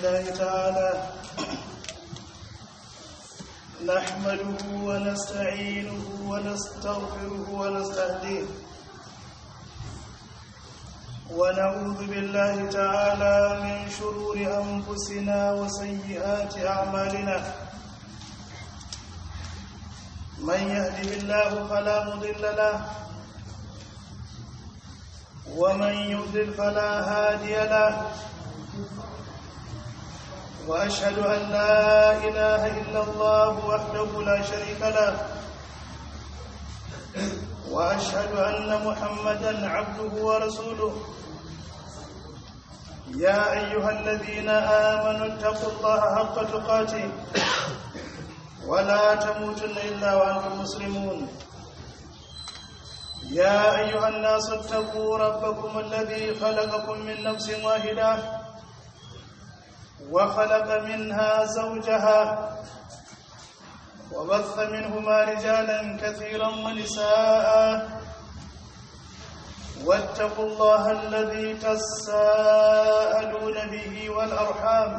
لله تعالى نحمده ونستعينه ونستغفره ونستهديه ونعوذ بالله تعالى من شرور أنفسنا وسيئات أعمالنا من يهده الله فلا مضل له ومن يضلل فلا هادي له واشهد ان لا اله الا الله وحده لا شريك له واشهد ان محمدا عبده ورسوله يا ايها الذين امنوا اتقوا الله حق تقاته ولا تموتن الا وانتم مسلمون يا أيها الناس اتقوا ربكم الذي خلقكم من نفس واحدة وخلق منها زوجها وبث منهما رجالا كثيرا ونساء واتقوا الله الذي تساءلون به والأرحام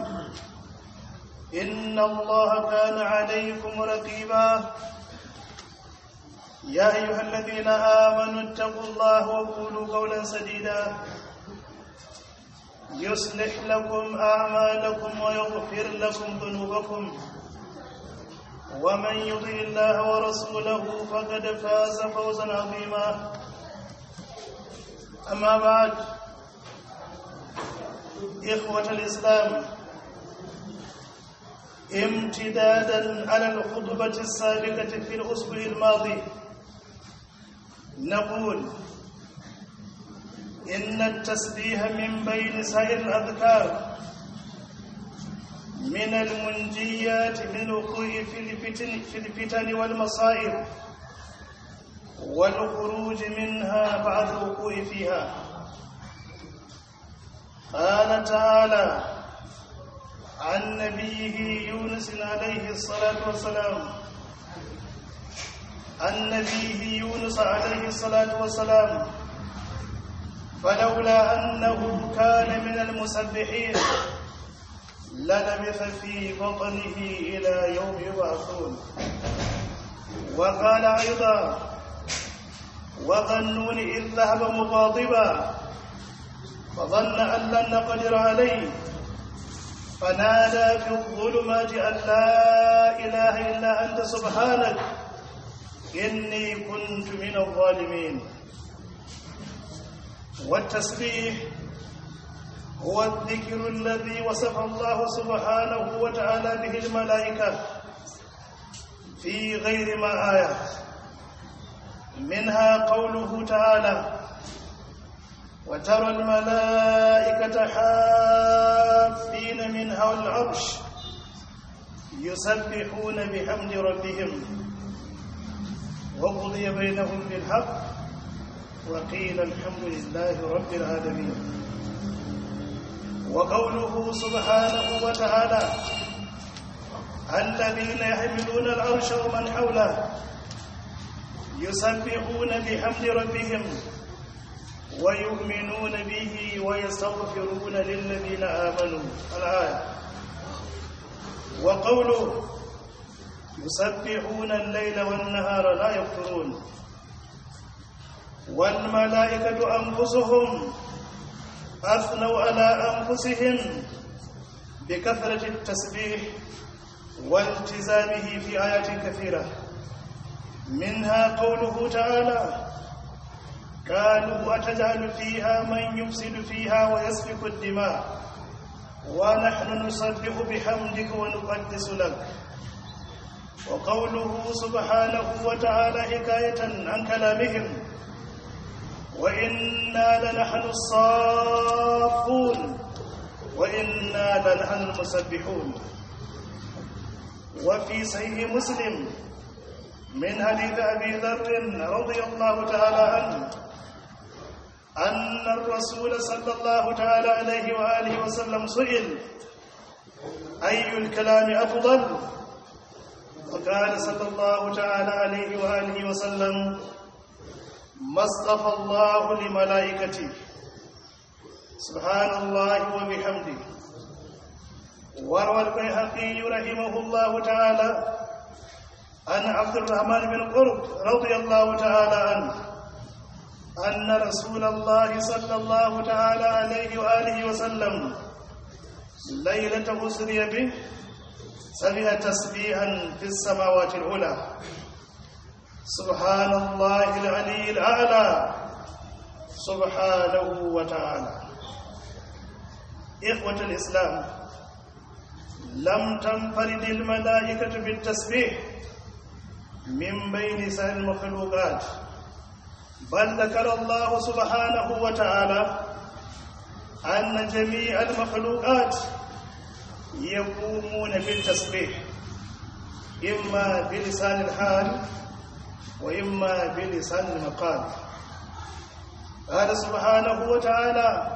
إن الله كان عليكم رقيبا يا أيها الذين آمنوا اتقوا الله وقولوا قولا سديدا يصلح لكم أعمالكم ويغفر لكم ذنوبكم ومن يطع الله ورسوله فقد فاز فوزا عظيما أما بعد إخوة الإسلام امتدادا على الخطبة السابقة في الأسبوع الماضي نقول إن التسبيح من بين سائر الأذكار من المنجيات من الوقوع في الفتن, في الفتن والمصائب والخروج منها بعد الوقوع فيها قال تعالى عن نبيه يونس عليه الصلاة والسلام عن نبيه يونس عليه الصلاة والسلام فلولا أنه كان من المسبحين للبث في بطنه إلى يوم يبعثون وقال أيضا وظنون إذ ذهب مغاضبا فظن أن لن نقدر عليه فنادى في الظلمات أن لا إله إلا أنت سبحانك إني كنت من الظالمين والتسبيح هو الذكر الذي وصف الله سبحانه وتعالى به الملائكة في غير ما آيات منها قوله تعالى وترى الملائكة حافين من حول العرش يسبحون بحمد ربهم وقضي بينهم بالحق وقيل الحمد لله رب العالمين وقوله سبحانه وتعالى الذين يحملون العرش ومن حوله يسبحون بحمد ربهم ويؤمنون به ويستغفرون للذين آمنوا الآية وقوله يسبحون الليل والنهار لا يفترون والملائكة أنفسهم أثنوا على أنفسهم بكثرة التسبيح والتزامه في آيات كثيرة منها قوله تعالى قالوا أتجعل فيها من يفسد فيها ويسفك الدماء ونحن نسبح بحمدك ونقدس لك وقوله سبحانه وتعالى حكاية عن كلامهم وإنا لنحن الصافون وإنا لنحن المسبحون وفي صحيح مسلم من حديث أبي ذر رضي الله تعالى عنه أن الرسول صلى الله تعالى عليه وآله وسلم سئل أي الكلام أفضل وقال صلى الله تعالى عليه وآله وسلم ما اصطفى الله لملائكته سبحان الله وبحمده وروى البيهقي رحمه الله تعالى عن عبد الرحمن بن قرب رضي الله تعالى عنه أن رسول الله صلى الله تعالى عليه وآله وسلم ليلة أسري به سمع تسبيحا في السماوات العلى سبحان الله العلي الأعلى سبحانه وتعالى إخوة الإسلام لم تنفرد الملائكة بالتسبيح من بين سائر المخلوقات بل ذكر الله سبحانه وتعالى أن جميع المخلوقات يقومون بالتسبيح إما بلسان الحال وإما بلسان المقال قال سبحانه وتعالى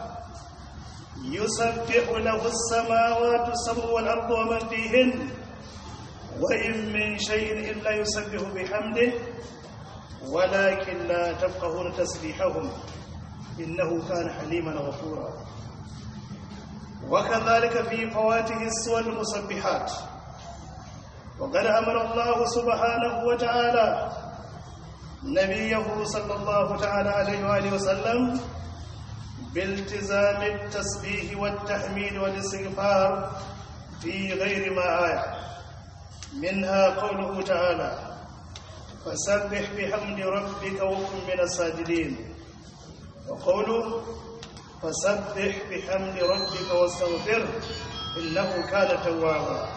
يسبح له السماوات السبع والأرض ومن فيهن وإن من شيء إلا يسبح بحمده ولكن لا تفقهون تسبيحهم إنه كان حليما غفورا وكذلك في فواته السور المسبحات وقد أمر الله سبحانه وتعالى نبيه صلى الله تعالى عليه وآله وسلم بالتزام التسبيح والتحميد والاستغفار في غير ما آية منها قوله تعالى فسبح بحمد ربك وكن من الساجدين وقوله فسبح بحمد ربك واستغفره إنه كان توابا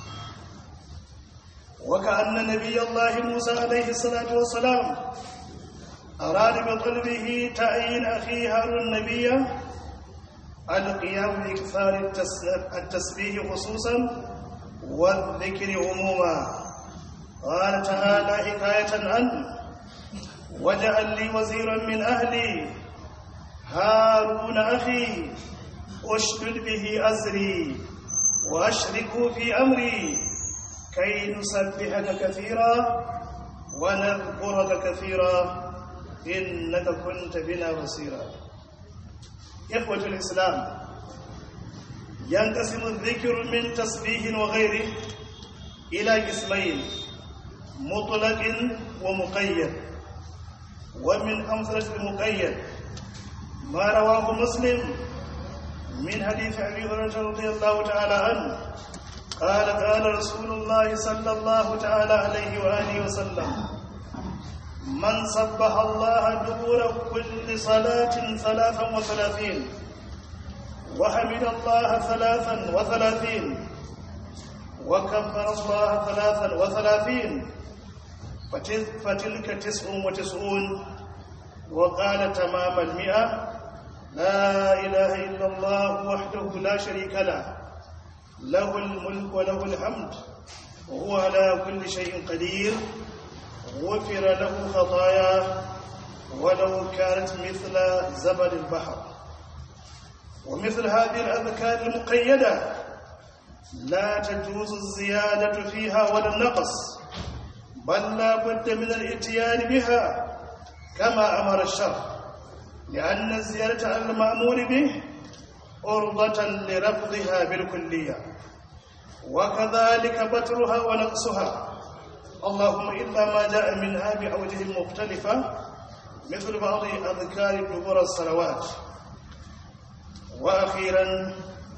وكأن نبي الله موسى عليه الصلاة والسلام أراد بطلبه تعيين أخي هارون النبي القيام بإكثار التسبيح خصوصا والذكر عموما قال تعالى حكاية عنه وجعل لي وزيرا من أهلي هارون أخي أشدد به أزري وأشركه في أمري كي نسبحك كثيرا ونذكرك كثيرا إنك كنت بنا بصيرا إخوة الإسلام ينقسم الذكر من تسبيح وغيره إلى قسمين مطلق ومقيد ومن أمثلة المقيد ما رواه مسلم من حديث أبي هريرة رضي الله تعالى عنه قال قال رسول الله صلى الله تعالى عليه وآله وسلم من سبح الله دبر كل صلاة ثلاثا وثلاثين وحمد الله ثلاثا وثلاثين وكبر الله ثلاثا وثلاثين فتلك تسع وتسعون وقال تمام المئة لا إله إلا الله وحده لا شريك له له الملك وله الحمد وهو على كل شيء قدير غفر له خطاياه ولو كانت مثل زبد البحر ومثل هذه الأذكار المقيدة لا تجوز الزيادة فيها ولا النقص بل لا بد من الاتيان بها كما أمر الشرع لأن الزيادة على المأمور به عرضة لرفضها بالكلية وكذلك بترها ونقصها اللهم إلا ما جاء منها بأوجه مختلفة مثل بعض أذكار دبر الصلوات وأخيرا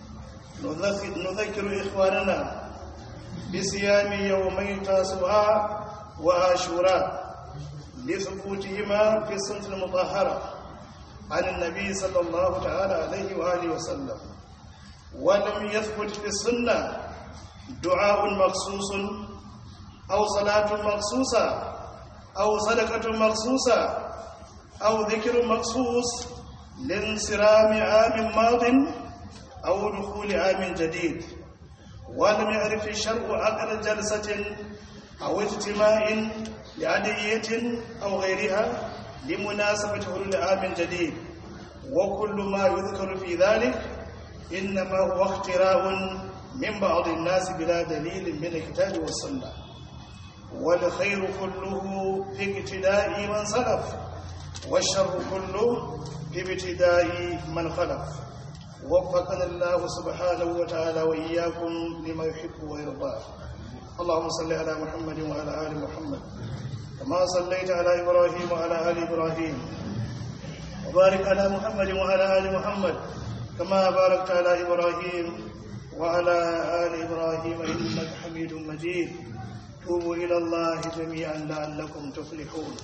نذكر إخواننا بصيام يومي تاسوعاء وعاشوراء لثبوتهما في السنة المطهرة عن النبي صلى الله تعالى عليه وآله وسلم ولم يثبت في السنة دعاء مخصوص أو صلاة مخصوصة أو صدقة مخصوصة أو ذكر مخصوص لانصرام عام ماض أو دخول عام جديد ولم يعرف الشرع عقد جلسة أو اجتماع لعدية أو غيرها لمناسبة حلول عام جديد وكل ما يذكر في ذلك إنما هو اختراع من بعض الناس بلا دليل من الكتاب والسنة والخير كله في ابتداء من سلف والشر كله في ابتداء من خلف وفقنا الله سبحانه وتعالى وإياكم لما يحب ويرضى اللهم صل على محمد وعلى آل محمد كما صليت على إبراهيم وعلى آل إبراهيم وبارك على محمد وعلى آل محمد كما باركت على إبراهيم وعلى آل إبراهيم إنك حميد مجيد توبوا إلى الله جميعا لعلكم تفلحون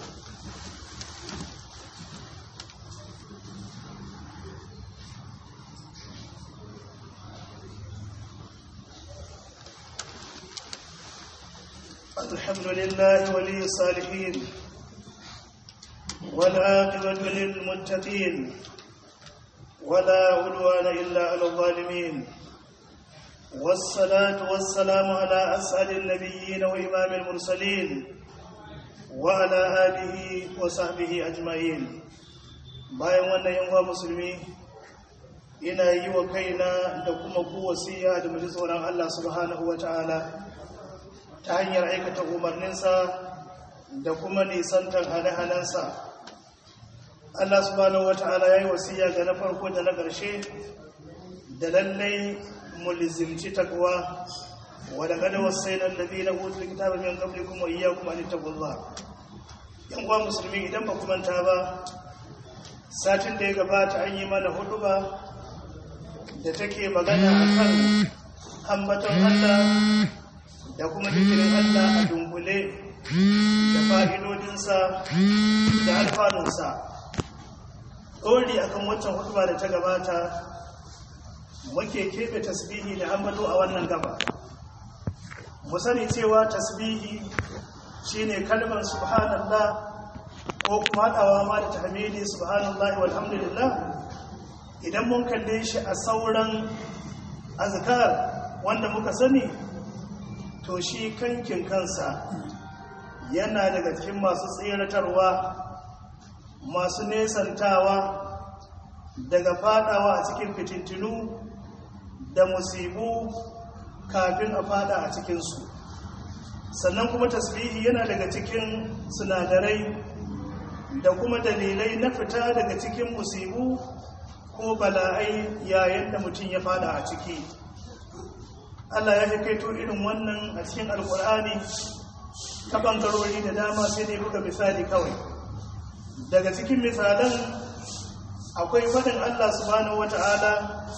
الحمد لله ولي الصالحين والعاقبة للمتقين ولا عدوان إلا على الظالمين والصلاة والسلام على أسعد النبيين وإمام المرسلين وعلى آله وصحبه أجمعين bayan wannan yanwa musulmi ina yi wa kaina da kuma ku wasiya da mu ji tsoron Allah subhanahu ta'ala ta hanyar aikata umarninsa da kuma nisantar hane-hanensa Allah subhanahu ta'ala ya yi wasiya ga na farko da na ƙarshe da lallai mulzimci takwa wadda kada wasai nan da zai na hutu kitaba min kabli kuma iya kuma ni tagullah yan kwa musulmi idan ba kuma ta ba satin da ya gabata an yi mana hudu ba da take magana akan ambaton Allah da kuma zikirin Allah a dunkule da fa'idodinsa da alfanunsa ɗori akan waccan hutuba da ta gabata muke keɓe tasbihi da ambato a wannan gaba mu sani cewa tasbihi shine kalmar subhanallah ko kuma haɗawa ma da tahmidi subhanallah walhamdulillah idan mun kalle shi a sauran azkar wanda muka sani to shi kankin kansa yana daga cikin masu tseratarwa masu nesantawa daga fadawa a cikin fitintinu da musibu kafin a fada a cikinsu sannan kuma tasbihi yana daga cikin sinadarai da kuma dalilai na fita daga cikin musibu ko bala'ai yayin da mutum ya fada a ciki Allah ya kaito irin wannan a cikin alkur'ani ta bangarori da dama sai dai buga misali kawai daga cikin misalan akwai faɗin Allah subhanahu wata'ala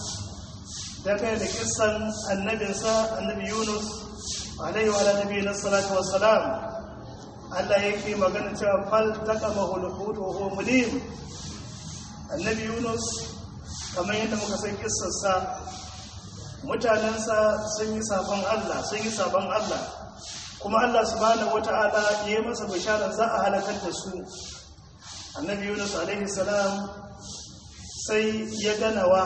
da kai da kissan annabinsa annabi Yunus alaihi wa nabi na salatu wassalam Allah yake magana cewa fal taqamahu al-hut wa huwa mulim annabi Yunus kamar yadda muka san kissarsa mutanensa sun yi sabon Allah sun yi sabon Allah kuma Allah subhanahu wata'ala ya yi masa bisharar za a halakar da su annabi Yunus alaihi salam sai ya ganawa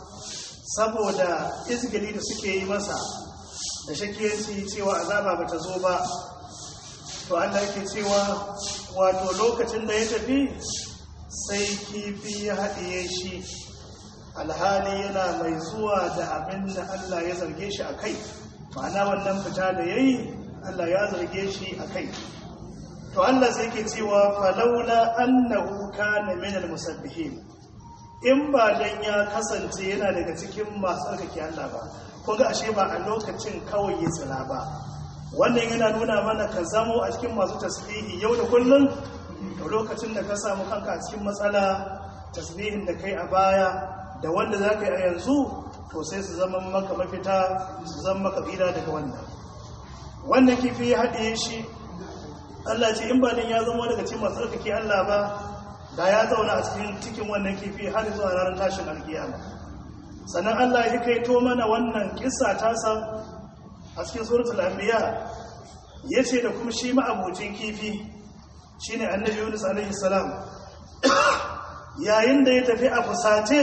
saboda izgili da suke yi masa da shakiyanci cewa azaba bata zo ba to Allah yake cewa wato lokacin da ya tafi sai kifi ya haɗiye shi alhali yana mai zuwa da abin da Allah ya zarge shi a kai ma'ana wannan fita da ya yi Allah ya zarge shi a kai to Allah sai ke cewa falaula annahu kana min almusabbihin in ba dan ya kasance yana daga cikin masu tsarkake Allah ba kun ga ashe ba a lokacin kawai ya tsira ba wannan yana nuna mana ka zamo a cikin masu tasbihi yau da kullum to lokacin da ka samu kanka a cikin matsala tasbihin da kai a baya da wanda za ka yi a yanzu to sai su zama maka mafita su zama maka tsira daga wannan wannan kifi ya haɗe shi Allah ce in ba din ya zama daga cikin masu tsarkake Allah ba da ya zauna a cikin cikin wannan kifi har zuwa ranar tashin alkiyama sannan Allah ya kai to mana wannan kissa tasa a cikin suratul anbiya yace da kuma shi ma'abucin kifi shine annabi Yunus alaihi salam yayin da ya tafi a fusace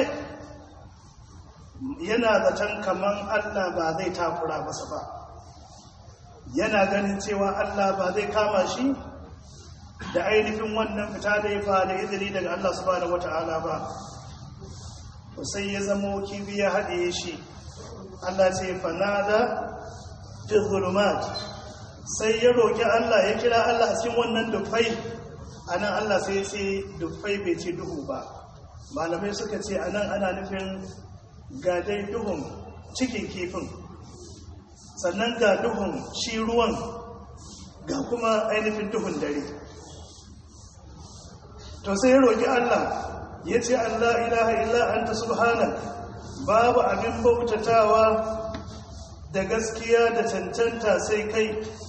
yana zaton kaman Allah ba zai takura masa ba yana ganin cewa Allah ba zai kama shi da ainihin wannan fita da ya fada izini daga Allah subhanahu wata'ala ba to sai ya zamo kibi ya haɗe shi Allah ce fanada fi zulumat sai ya roƙi Allah ya kira Allah a cikin wannan dufai anan Allah sai ya ce dufai bai ce duhu ba malamai suka ce anan ana nufin ga dai duhun cikin kifin sannan ga duhun shi ruwan ga kuma ainihin duhun dare to sai ya roƙi Allah ya ce Allah ilaha illa anta subhanak babu abin bautatawa da gaskiya da cancanta sai kai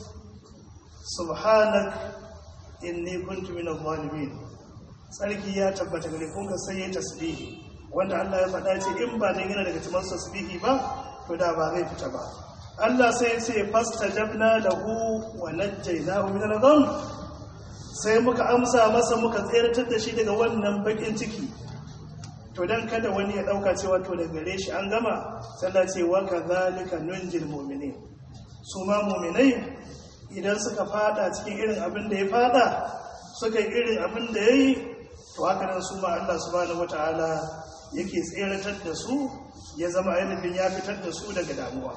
subhanak inni kuntu minaz zalimin sarki ya tabbata gare kun ga sai ya tasbihi wanda Allah ya faɗa ce in ba dan yana daga cikin tasbihi ba to da ba zai fita ba Allah sai ya ce fastajabna lahu wa najjaynahu min al-gham sai muka amsa masa muka tsayar da shi daga wannan bakin ciki to dan kada wani ya dauka cewa to da gare shi an gama sallah ce wa kadhalika nunjil mu'minin su ma mu'minai idan suka fada cikin irin abin da ya fada suka yi irin abin da yayi to haka nan su ma Allah subhanahu wataala yake tseratar da su ya zama ainihin ya fitar da su daga damuwa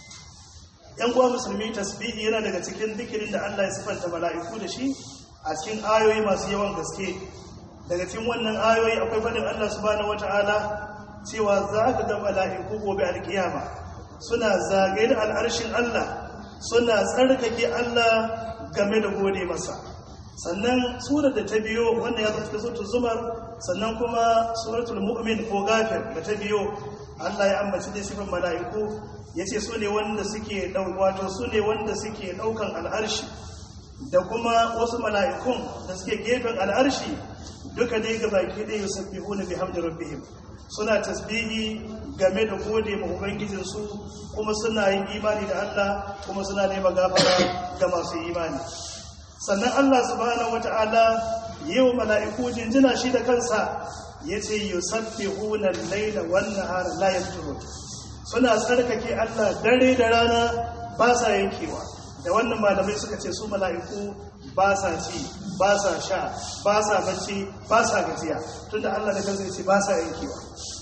yan uwa musulmi tasbihi yana daga cikin zikirin da Allah ya sifanta mala'iku da shi a cikin ayoyi masu yawan gaske daga cikin wannan ayoyi akwai faɗin Allah subhanahu wata'ala cewa za ka ga mala'iku gobe alkiyama suna zagaye da al'arshin Allah suna tsarkake Allah game da gode masa sannan surar da ta biyo wanda ya zata suratul zumar sannan kuma suratul mu'min ko gafir da ta biyo Allah ya ambaci da sifin mala'iku yace su ne wanda suke wato su ne wanda suke daukan al'arshi da kuma wasu mala'ikun da suke gefen al'arshi duka dai ga baki ɗaya yusabbihu na bihamdi rabbihim suna tasbihi game da gode ma ubangijinsu kuma suna yin imani da Allah kuma suna nema gafara ga masu imani sannan Allah subhanahu wata'ala yau mala'iku jinjina shi da kansa yace yusabbihuna al-laila wan-nahara la yafturun suna tsarkake Allah dare da rana ba sa yankewa da wannan malamai suka ce su mala'iku ba sa ci ba sa sha ba sa bacci ba sa gajiya tunda Allah da kansa ce ba sa yankewa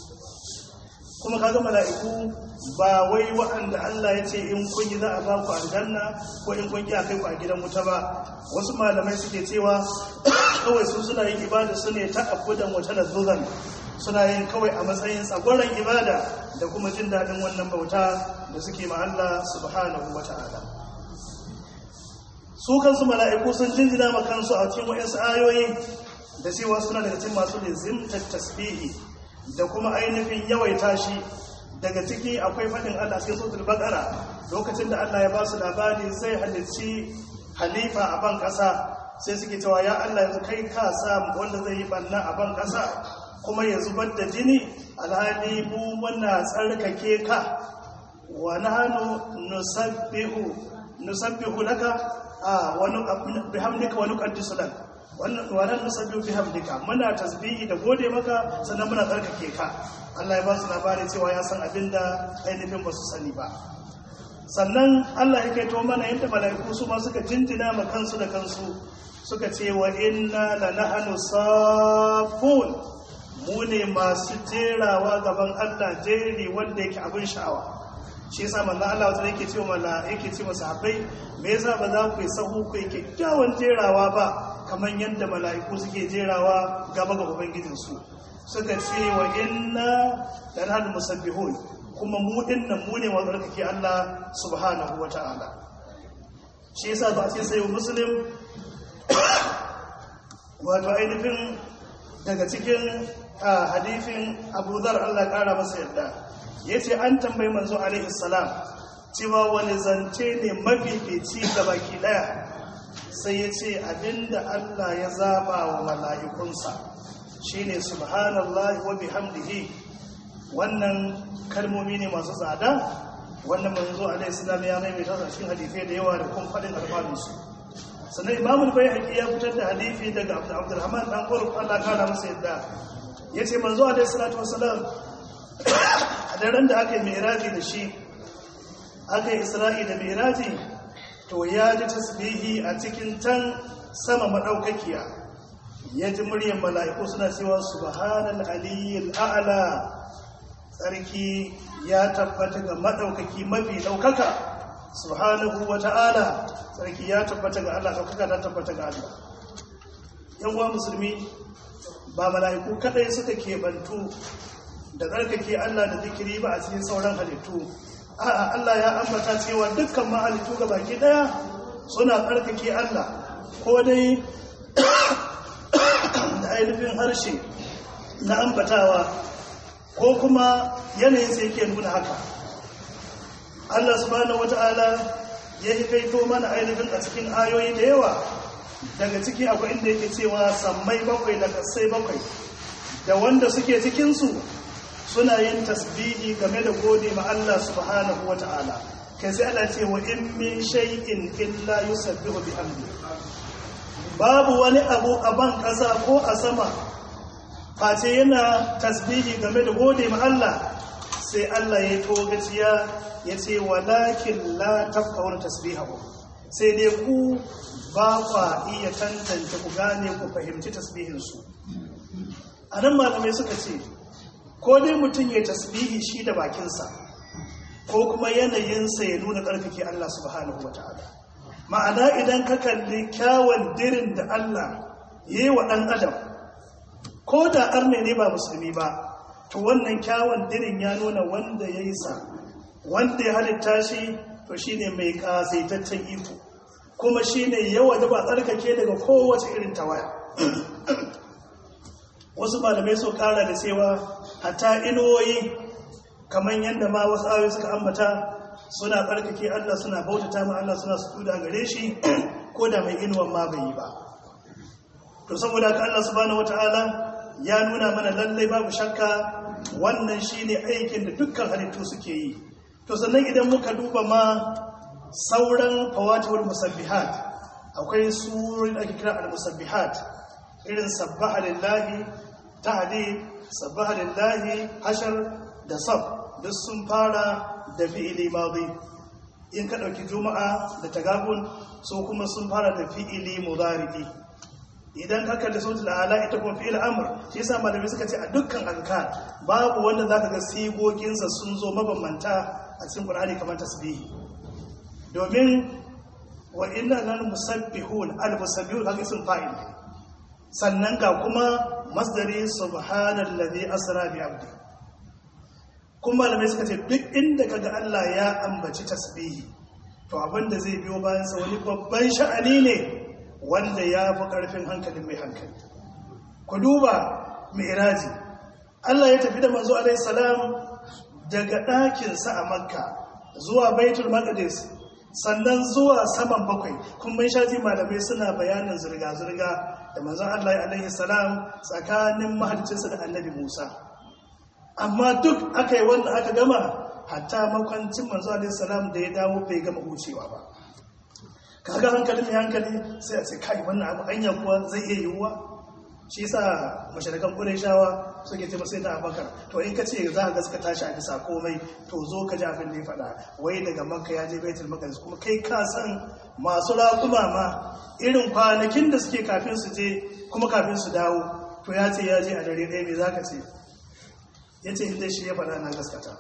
kuma kaga mala'iku ba wai waɗanda Allah ya ce in kun yi za a ba ku aljanna ko in kun yi a kai ku a gidan wuta ba wasu malamai suke cewa kawai su suna yin ibada su ne ta abudan wata lazuzan suna yin kawai a matsayin tsagwaron ibada da kuma jin daɗin wannan bauta da suke ma Allah subhanahu wa ta'ala su kansu mala'iku sun jinjina ma kansu a cikin wa'insu ayoyi da cewa suna daga cikin masu lizimtar tasbihi da kuma ainihin yawaita shi daga ciki akwai faɗin Allah cikin suratul baqara lokacin da Allah ya ba su labari zai halicci halifa a ban ƙasa sai suke cewa ya Allah yanzu kai ka sa wanda zai yi banna a ban ƙasa kuma ya zubar da jini alhali mu muna tsarkake ka wa nahnu nusabbihu nusabbihu laka a wani bihamdika wani qaddisu lak wannan wannan nusabbihu bihamdika muna tasbihi da gode maka sannan muna tsarkake ka Allah ya ba su labari cewa ya san abinda ainihin ba su sani ba sannan Allah ya kaito mana yadda mala'iku su ma suka jinjina ma kansu da kansu suka ce wa inna lanahnu safun mu ne masu jerawa gaban Allah jeri wanda yake abin sha'awa shi yasa manzo Allah wata yake cewa mala yake cewa sahabbai me yasa ba za ku yi sahu ku yi kyakkyawan jerawa ba kamar yadda mala'iku suke jerawa gaba ga ubangijin su suka ce wa inna lanahnu musabbihun kuma mu dinnan mu ne wanda kake Allah subhanahu wata'ala shi yasa ba sai sai muslim wato ainihin daga cikin hadifin abu zar Allah kara masa yadda ya ce an tambayi manzo alaihi salam cewa wani zance ne mafifici ga baki daya sai ya ce abinda Allah ya zaba wa mala'ikunsa shine subhanallahi wa bihamdihi wannan kalmomi ne masu tsada wannan manzo alaihi salam ya maimaita a cikin hadisai da yawa da kun faɗin alfanunsu sannan imamul bai ya fitar da hadifi daga abdulrahman dan ƙwarf Allah kara masa yadda ya ce manzo a dai salatu wasalam a daren da aka yi miraji da shi aka yi isra'i da miraji to ya ji tasbihi a cikin tan sama maɗaukakiya ya ji muryar mala'iku suna cewa subhanal aliyyil a'la tsarki ya tabbata ga maɗaukaki mafi ɗaukaka subhanahu wa ta'ala tsarki ya tabbata ga Allah ɗaukaka ta tabbata ga Allah yan uwa musulmi ba mala'iku kadai suka kebantu da tsarkake Allah da zikiri ba a cikin sauran halittu a'a Allah ya ambata cewa dukkan mahalittu ga baki daya suna tsarkake Allah ko dai da ainihin harshe na ambatawa ko kuma yanayin sai yake nuna haka Allah subhanahu wata'ala ya yi kaito mana ainihin a cikin ayoyi da yawa daga ciki akwai inda yake cewa sammai bakwai da kasai bakwai da wanda suke cikinsu suna yin tasbihi game da gode ma Allah subhanahu wata'ala kai sai Allah ce wa in min shay'in illa yusabbihu bihamdi babu wani abu a ban kasa ko a sama face yana tasbihi game da gode ma Allah sai Allah ya togaciya ya ce walakin la tafkawar tasbihahu sai dai ku ba kwa iya tantance ku gane ku fahimci tasbihinsu a nan malamai suka ce ko dai mutum ya tasbihi shi da bakinsa ko kuma yanayinsa ya nuna ƙarfake Allah subhanahu wa ta'ala ma'ana idan ka kalli kyawun dirin da Allah ya yi wa ɗan adam ko da arne ne ba musulmi ba to wannan kyawun dirin ya nuna wanda ya yi sa wanda ya halitta shi to shi ne mai ƙasaitaccen iko kuma shi ne yawa da ba tsarkake daga kowace irin tawaya wasu malamai so kara da cewa hatta inuwoyi kamar yadda ma wasu ayoyi suka ambata suna tsarkake Allah suna bautata ma Allah suna su da gare shi ko da mai inuwan ma bai yi ba to saboda ka Allah subhanahu wataala ya nuna mana lallai babu shakka wannan shine aikin da dukkan halittu suke yi to sannan idan muka duba ma sauran fawatihul musabbihat akwai surorin da ake kira al-musabbihat irin sabbaha lillahi tahdid sabbaha lillahi hashar da sab duk sun fara da fi'ili madi in ka dauki juma'a da tagabun so kuma sun fara da fi'ili mudari'i idan ka kalli sautul ala ita kuma fi'il amr shi yasa malamai suka ce a dukkan azkar babu wanda zaka ga sigoginsa sun zo mabambanta a cikin qur'ani kamar tasbihi domin wa inna lana musabbihun al musabbihun kaga sun fa'il sannan ga kuma masdari subhanallazi asra bi abdi kuma malamai suka ce duk inda kaga Allah ya ambaci tasbihi to abinda zai biyo bayan sa wani babban sha'ani ne wanda ya fi ƙarfin hankalin mai hankali ku duba mi'raji Allah ya tafi da manzo alaihi salam daga ɗakinsa a makka zuwa baitul maqdis sannan zuwa saman bakwai kun mai shaji malamai suna bayanin zirga-zirga da manzo Allah alaihi salam tsakanin mahalcinsa da annabi Musa amma duk aka yi wanda aka gama hatta makwancin manzo alaihi salam da ya dawo bai gama hucewa ba kaga hankalin mai hankali sai a ce kai wannan abu anya kuwa zai iya yiwuwa shi yasa masharakan shawa suke ce sai da abakar to in ka ce za ka gaskata shi a bisa komai to zo ka ji abin da ya faɗa wai daga makka ya je baitul maqdis kuma kai ka san masu raƙuma ma irin kwanakin da suke kafin su je kuma kafin su dawo to ya ce ya je a dare ɗaya me za ka ce ya ce inda shi ya faɗa na gaskata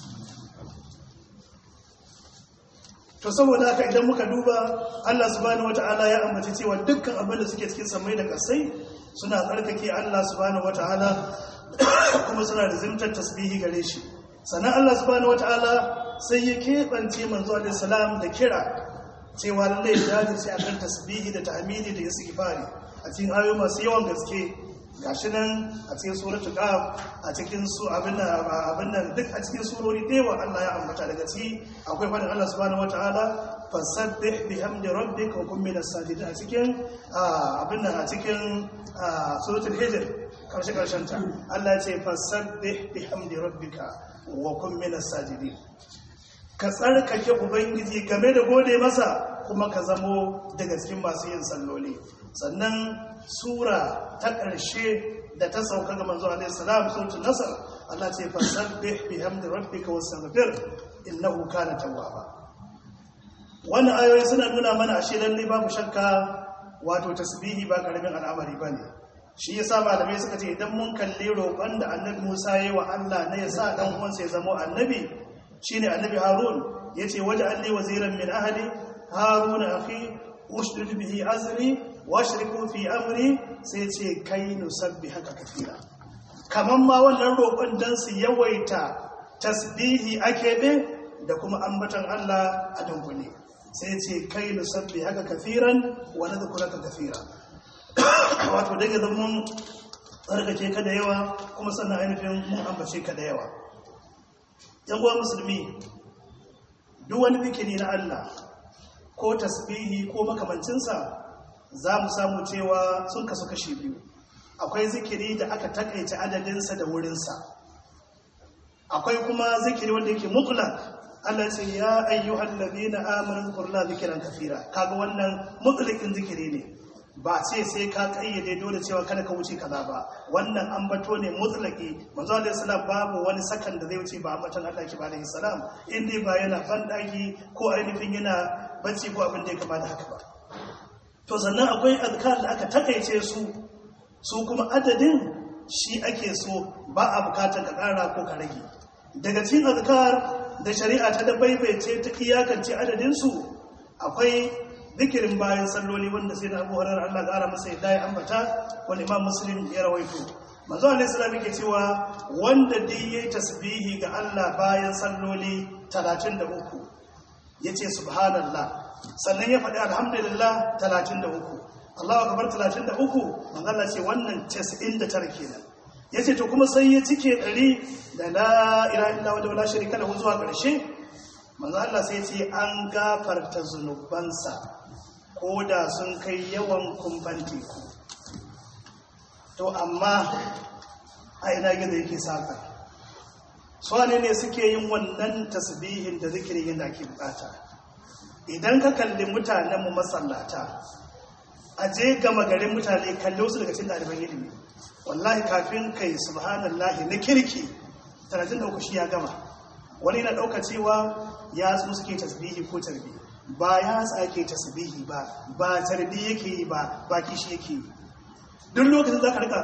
to saboda haka idan muka duba Allah subhanahu wata'ala ya ambaci cewa dukkan abin da suke cikin samai da kasai suna tsarkake Allah subhanahu wata'ala kuma suna da zimtar tasbihi gare shi sannan Allah subhanahu wata'ala sai ya keɓance manzo alaihi salam da kira cewa lallai ya dace akan tasbihi da tahmidi da istighfari a cikin ayoyi masu yawan gaske gashi nan a cikin suratul qaf a cikin su abin nan abin nan duk a cikin surori dewa Allah ya ambata daga ciki akwai fadin Allah subhanahu wataala fasabbih bihamdi rabbika wa kun minas sajidin a cikin abin nan a cikin suratul hijr karshe karshen ta Allah ya ce fasabbih bihamdi rabbika wa kun minas sajidin ka tsarkake ubangiji game da gode masa kuma ka zamo daga cikin masu yin salloli sannan sura ta ƙarshe da ta sauka ga manzo alaihi salam suratul nasr Allah ce fasabbih bihamdi rabbika wastaghfir innahu kana tawwaba wannan ayoyi suna nuna mana ashe lalle babu shakka wato tasbihi ba karamin al'amari bane shi yasa malamai suka ce idan mun kalli roƙon da annabi Musa yayi wa Allah na ya sa dan uwansa ya zama annabi shine annabi Harun yace waj'alni waziran min ahli haruna akhi ushdud bihi azri washriku fi amri sai ce kai nusabbi haka kafira kamar ma wannan roƙon don su yawaita tasbihi a keɓe da kuma ambatan Allah a dunkule sai ce kai nusabbi haka kafiran wa nadhkuraka kafira wato daga zan mun tsarkake ka da yawa kuma sannan ainihin mun ambace ka da yawa yan uwa musulmi duk wani bikini na Allah ko tasbihi ko makamancinsa za mu samu cewa sun kasu kashi biyu akwai zikiri da aka takaice adadinsa da wurinsa akwai kuma zikiri wanda yake mutlak Allah ce ya ayyuhal ladina amanu zkurla zikran kafira kaga wannan mutlakin zikiri ne ba ce sai ka kayyade dole cewa kada ka wuce kaza ba wannan ambato ne mutlaki manzo alaihi salam babu wani sakan da zai wuce ba ambaton Allah ki alaihi salam in dai ba yana bandaki ko ainihin yana bacci ko abin da ya kamata haka ba to sannan akwai azkar da aka takaice su su kuma adadin shi ake so ba a bukatar ka kara ko ka rage daga cikin azkar da shari'a ta da baibaice ta iyakance adadinsu akwai zikirin bayan salloli wanda sai da abu harar Allah ƙara masa yadda ya ambata wani imam muslim ya rawaito manzo alaihi salam yake cewa wanda dai yayi tasbihi ga Allah bayan salloli 33 yace subhanallah sannan ya faɗi alhamdulillah 33 Allahu akbar 33 manzo Allah ce wannan 99 kenan ya ce to kuma sai ya cike ɗari da la ila illa wadda wala shirika lahu zuwa ƙarshe manzo Allah sai ce an gafarta zunubansa ko da sun kai yawan kumban teku to amma a ina gida yake saka su ne ne suke yin wannan tasbihin da zikirin yadda ake bukata idan ka kalli mutanenmu masallata a je gama garin mutane kalli wasu daga cikin ɗaliban ilimi wallahi kafin kai subhanallahi na kirki 33 shi ya gama wani na ɗauka cewa ya su suke tasbihi ko tarbi ba ya tsake tasbihi ba ba tarbi yake yi ba ba kishi yake yi duk lokacin za ka rika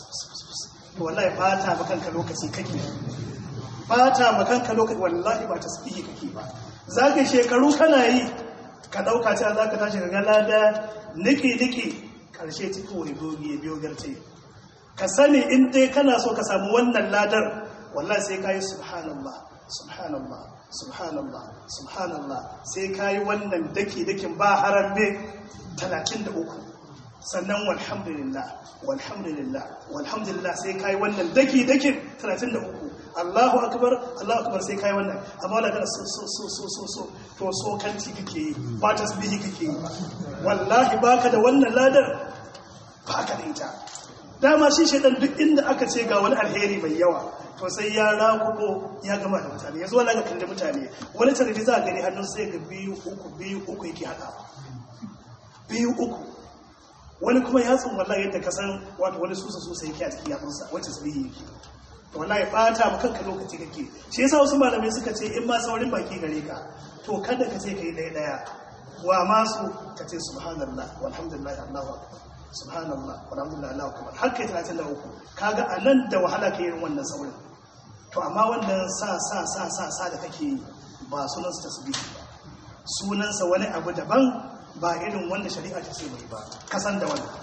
to wallahi fata makanka lokaci kake fata makanka lokaci wallahi ba tasbihi kake ba za ka shekaru kana yi ka ɗauka cewa za ka tashi ga lada niki-niki ƙarshe cikin wani dogi ya biyo garce ka sani in dai kana so ka samu wannan ladar wallahi sai kayi subhanallah subhanallah subhanallah subhanallah sai kayi wannan daki dakin ba harambe 33 sannan walhamdulillah walhamdulillah walhamdulillah sai kayi wannan daki dakin 33 Allahu akbar Allahu akbar sai kai wannan amma wala kana so so so so so so to so kanti kake yi ba tasbihi kake yi wallahi baka da wannan ladar baka da ita dama shi shaidan duk inda aka ce ga wani alheri mai yawa to sai ya rakubo ya gama da mutane yanzu wala ga kalli mutane wani tarihi za a gani hannun sai ga biyu uku biyu uku yake haɗawa biyu uku wani kuma ya tsun wallahi yadda ka san wato wani susa susa yake a cikin yatsunsa wacce su biyu yake to wallahi bata ma kanka lokaci kake shi yasa wasu malamai suka ce in ma saurin baki gare ka to kada ka ce kai ɗaya ɗaya wa masu ka ce subhanallah walhamdulillah allahu akbar subhanallah walhamdulillah Allahu akbar har kai 33 kaga anan da wahala kai yin wannan saurin to amma wannan sa sa sa sa sa da kake yi ba sunan su tasbihi ba sunan sa wani abu daban ba irin wanda shari'a ta ce mai ba kasan da wannan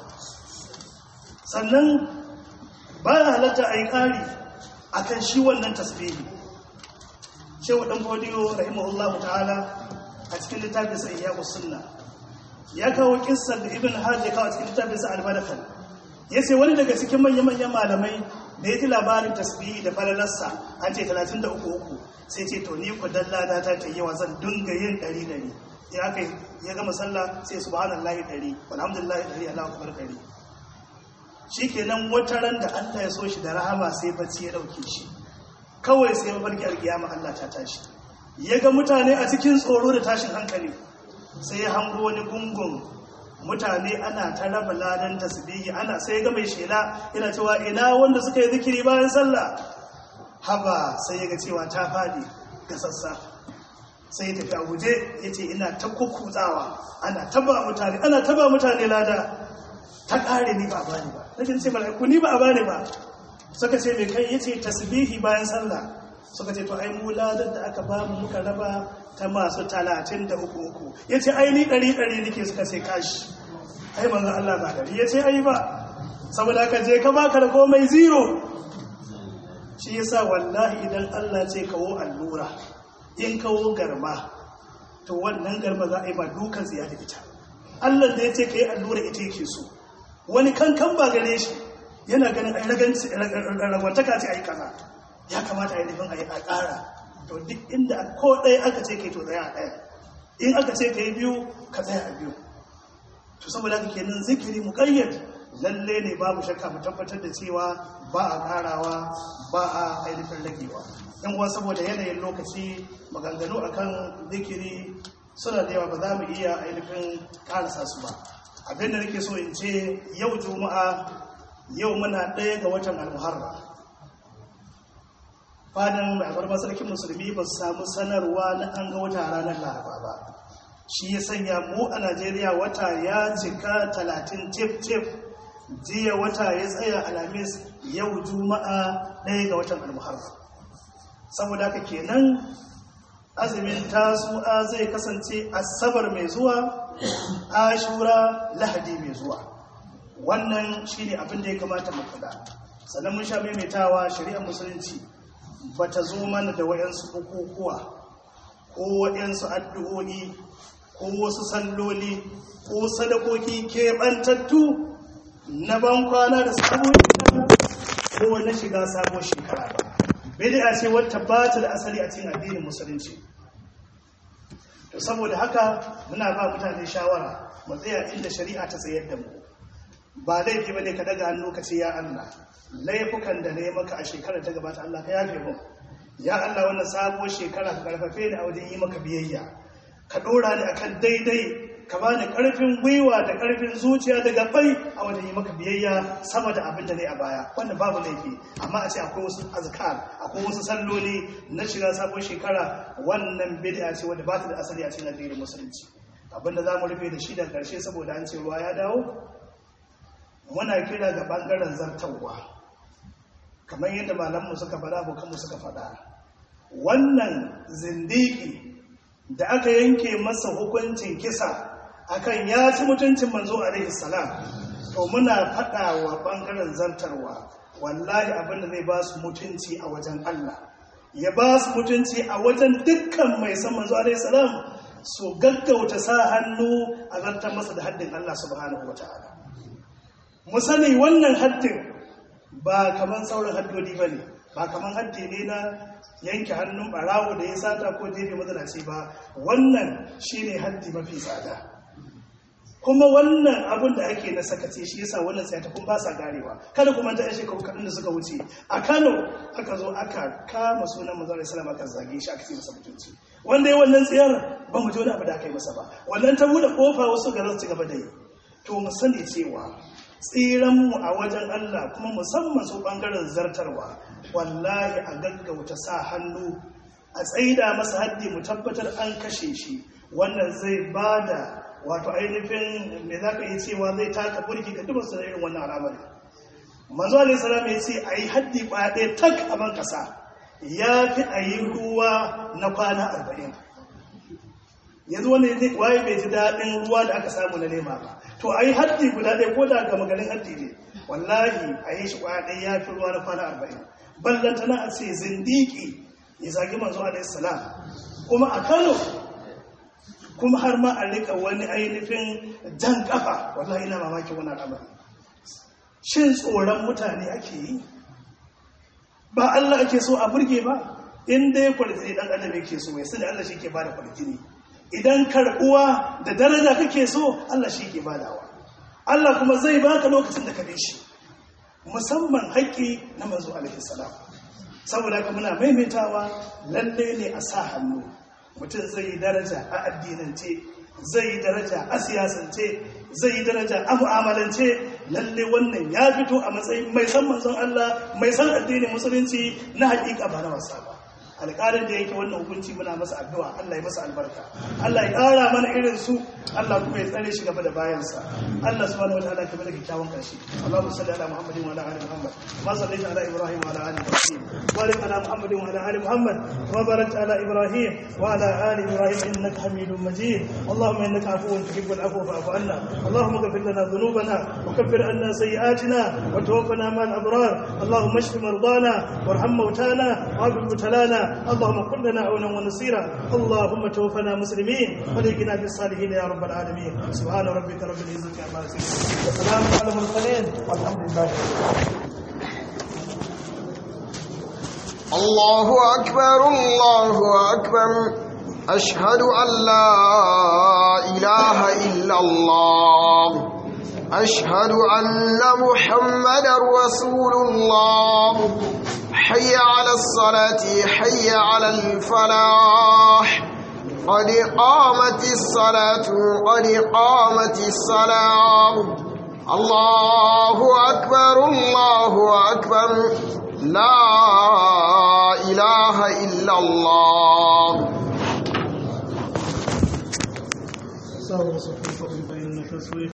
sannan ba ya halatta a yi ƙari akan shi wannan tasbihi shehu dan godiyo rahimahullahu ta'ala a cikin littafin sa iyyaku sunna ya kawo kissar da ibn hajj ya kawo cikin littafinsa al-madakal ya ce wani daga cikin manya-manyan malamai da ya ji labarin tasbihi da falalarsa an ce 33 sai ce to ni ku dalla da ta ta yawa zan dunga yin ɗari ɗari ya kai ya gama sallah sai subhanallahi ɗari walhamdulillahi ɗari allahu akbar ɗari shikenan wata ran da Allah ya so shi da rahama sai bacci ya dauke shi kawai sai mafarki alkiyama Allah ta tashi ya ga mutane a cikin tsoro da tashin hankali sai ya hango wani gungun mutane ana ta raba ladan tasbihi ana sai ga mai shela yana cewa ina wanda suka yi zikiri bayan sallah haba sai ya ga cewa ta fadi ga sassa sai ya tafi a guje ya ce ina ta kukutsawa ana taba mutane ana taba mutane lada ta kare ni ba a bani ba nake ce mala'iku ni ba a bani ba suka ce mai kai yace tasbihi bayan sallah suka ce to ai mu ladar da aka bamu muka raba ta masu talatin da uku uku ya ce ai ni ɗari ɗari nake suka ce kashi ai manzan Allah ba ɗari ya ce ai ba saboda ka je ka baka da komai zero shi yasa wallahi idan Allah ce kawo allura in kawo garma to wannan garma za a yi ba dukan tsiya da ita Allah da ya ce ka yi allura ita yake so wani kankan ba gare shi yana ganin a raganci ragwantaka ce a yi kaza ya kamata a yi nufin a yi a ƙara to duk inda ko ɗaya aka ce ka yi to tsaya a ɗaya in aka ce ka yi biyu ka tsaya a biyu to saboda haka kenan zikiri muƙayyad lalle ne babu shakka mu tabbatar da cewa ba a ƙarawa ba a ainihin ragewa yan uwa saboda yanayin lokaci maganganu akan zikiri suna da yawa ba za mu iya ainihin ƙarasa su ba abin da nake so in ce yau juma'a yau muna ɗaya ga watan almuharra fadin mai abarba sarkin musulmi ba su samu sanarwa na an ga wata ranar laraba ba shi ya sanya mu a najeriya wata ya cika talatin tif-tif jiya wata ya tsaya alhamis yau juma'a ɗaya ga watan almuharra saboda haka kenan azumin tasu'a zai kasance asabar mai zuwa ashura lahadi mai zuwa wannan shine abin da ya kamata mu kula sannan mun sha maimaitawa shari'ar musulunci bata zo mana da wayansu bukukuwa ko wayansu addu'o'i ko wasu salloli ko sadakoki keɓantattu na ban kwana da sabon ko na shiga sabon shekara ba bid'a ce wata ba ta da asali a cikin addinin musulunci to saboda haka muna ba mutane shawara mu tsaya inda shari'a ta tsayar da mu ba laifi bane ka daga hannu ka ce ya Allah laifukan da ne maka a shekarar ta gabata Allah ka yafe mu ya Allah wannan sabuwar shekara ka karfafe ni a wajen yi maka biyayya ka dora ni akan daidai ka bani karfin gwiwa da karfin zuciya da gabai a wajen yi maka biyayya sama da abin da ne a baya wannan babu laifi amma a ce akwai wasu azkar akwai wasu salloli na shiga sabon shekara wannan bid'a ce wanda ba ta da asali a cikin addinin musulunci abin da zamu rufe da shi da karshe saboda an ce ruwa ya dawo muna kira ga bangaren zartawa kamar yadda malamu suka faɗa abokanmu suka faɗa wannan zindiki da aka yanke masa hukuncin kisa akan ya ci mutuncin manzo alaihi salam to muna faɗa wa ɓangaren zartarwa wallahi abinda zai ba su mutunci a wajen Allah ya ba su mutunci a wajen dukkan mai san manzo alaihi salam su gaggauta sa hannu a zartar masa da haddin Allah subhanahu wataala mu sani wannan haddin ba kaman sauran haddodi bane ba kaman haddi ne na yanke hannun barawo da ya sata ko jefe mazalaci ba wannan shine haddi mafi tsada kuma wannan abin da ake na sakace shi yasa wannan sai ta kun ba sa garewa kada kuma ta shekaru kaɗan da suka wuce a Kano aka zo aka kama sunan manzo Allah sallallahu aka zage shi aka ce masa mutunci wanda ya wannan tsiyar ba mu ji wani abu da aka yi masa ba wannan ta bude kofa wasu ga su gaba da yi to mu sani cewa tsiranmu a wajen Allah kuma musamman su ɓangaren zartarwa wallahi a gaggauta sa hannu a tsaida masa haddi mu tabbatar an kashe shi wannan zai ba da wato ainihin me za ka yi cewa zai taka burki ga dubin sanar irin wannan al'amari manzo alaihi salam ya ce a yi haddi kwaya ɗaya tak a ban ƙasa ya fi a yi ruwa na kwana arba'in yanzu wani waye bai ji daɗin ruwa da aka samu na nema ba to a yi haddi guda ɗaya ko da gama garin haddi ne wallahi a yi shi kwaya ɗaya ya fi ruwa na kwana arba'in ballantana a ce zindiki ya zagi manzo alaihi salam kuma a kano kuma har ma a rika wani ainihin jan kafa wallahi ina mamakin wani al'amari shin tsoron mutane ake yi ba Allah ake so a burge ba in dai kwarjini dan adam yake so mai sani Allah shi ke bada kwarjini idan karbuwa da daraja kake so Allah shi ke badawa Allah kuma zai baka lokacin da ka bi shi musamman haƙƙi na manzo alaihi salam saboda haka muna maimaitawa lalle ne a sa hannu mutum zai yi daraja a addinance zai yi daraja a siyasance zai yi daraja a mu'amalance lalle wannan ya fito a matsayin mai san manzon Allah mai san addinin musulunci na hakika ba na wasa ba alƙalin da yake wannan hukunci muna masa addu'a Allah ya masa albarka Allah ya ƙara mana irin su Allah kuma ya tsare shi gaba da bayansa Allah subhanahu wataala ka bada kyakkyawan karshe Allahumma salli ala Muhammadin wa ala ali Muhammad ma sallaita ala Ibrahim wa ala ali Ibrahim wa barik ala Muhammadin wa ala ali Muhammad wa barik ala Ibrahim wa ala ali Ibrahim innaka Hamidum Majid Allahumma innaka afuwun tuhibbul afwa fa'fu anna Allahumma ighfir lana dhunubana wa kaffir anna sayyi'atina wa tawaffana ma'al abrar Allahumma اشف مرضانا وارحم موتانا وعافِ مبتلانا اللهم كن لنا عونا ونصيرا اللهم توفنا مسلمين وليقنا بالصالحين يا رب العالمين سبحان ربك رب العزة عما يصفون وسلام على المرسلين والحمد لله رب العالمين الله أكبر الله أكبر أشهد أن لا إله إلا الله أشهد أن محمدا رسول الله حي على الصلاة حي على الفلاح قد قامت الصلاة قد قامت الصلاة الله أكبر الله أكبر لا إله إلا الله سوف صفوفكم فإنك سويت